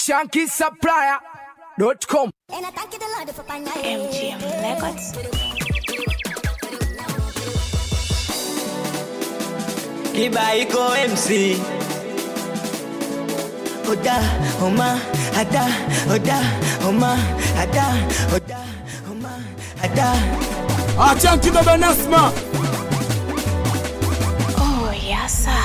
shankisupplier.com. And I thank you the Lord for finding MGM Records. Kibaiko MC Oda, Oma, Ada, Oda, Oma, Ada, Oda, Oma, Ada Achanki baba Nasma. Oh, yes, sir.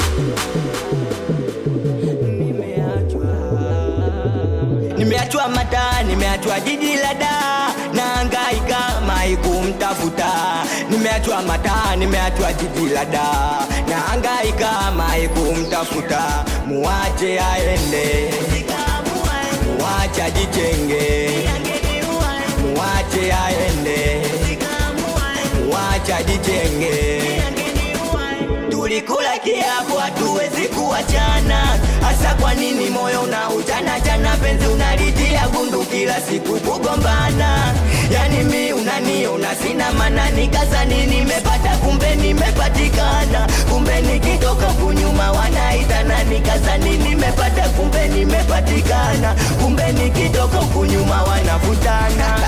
Nimeachwa Nimeachwa mata, nimeachwa jiji la da Naangaika mai kumtafuta Nimeachwa mata, nimeachwa jiji la da Naangaika mai kumtafuta Muache aende Muache ajichenge Muache aende Muache ajichenge tulikula kiapo hatuwezi kuachana hasa kwa nini moyo unautana chana penzi unalitia gundu kila siku kugombana yani mi unaniona sina mana nikazani nimepata kumbe nimepatikana kumbe nikitoka kunyuma wanaitana nikazani nimepata kumbe nimepatikana kumbe nikitoka kunyuma wanavutana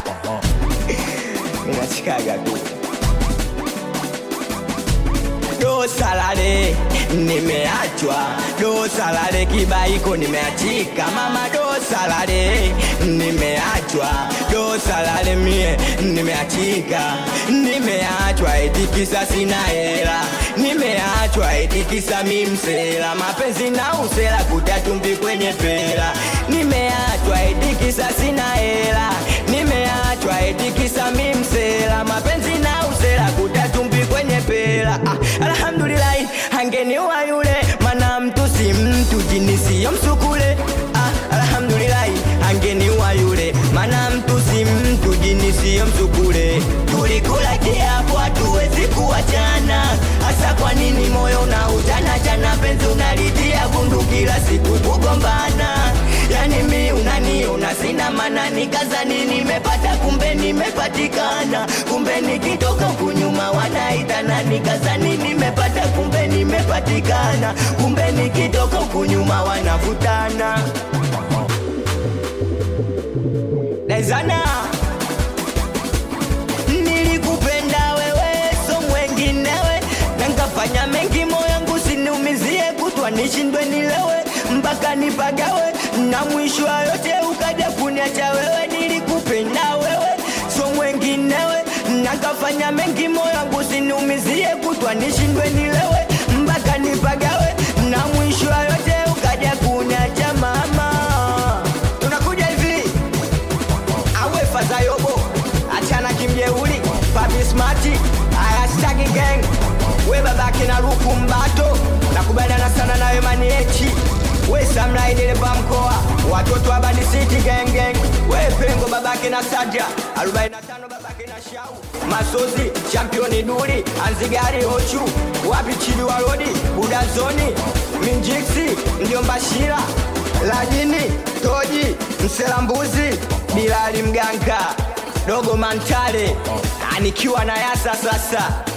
minachikaga tu do salale nimeachwa do salale kibaiko nimeachika mama do salale nimeachwa do salale mie nimeachika nimeachwa etikisa sina hela nimeachwa etikisa mimsela mapenzi na usela kutatumbi kwenye pela nimeachwa etikisa sina hela nimeachwa etikisa mimsela mapenzi na usela kutatumbi kwenye pela ah, alhamdulillahi angeniwa yule mana mtu si mtu jini siyo msukule ah, alhamdulillahi angeniwa yule mana mtu si mtu jini siyo msukule tulikula kiapo hatuwezi kuachana hasa kwa nini moyo na utana chana penzi unalitia gundu kila siku kugombana yani mi unaniona sina mana nikazani nimepata kumbe nimepatikana kumbe nikitoka kunyuma wanaitana nikazani nimepata kumbe nimepatikana kumbe nikitoka kunyuma wanavutana Lezana Nilikupenda wewe so mwenginewe na nkafanya mengi moyangu siniumizie kutwa nishindwe nilewe mpaka nipagawe na mwisho wa yote ukaja kuniacha wewe nilikupenda wewe so mwenginewe na nkafanya mengi moyangu siniumizie kutwa nishindwe nilewe mpaka nipagawe na mwisho wa yote ukaja kuniacha mama tunakuja hivi awe fazayobo achana kimjeuli papi smati ayastaki gang we babake na ruku mbato nakubaliana sana nawe maniechi we samlaidereva mkoa watoto wa Bad City gang gang we pengo babake na saja 45 babake na shau masozi championi duli anzigari ochu wapi chili wa rodi budazoni minjiksi ndio mbashira lajini toji mselambuzi bilali mganga dogo mantale anikiwa na yasa sasa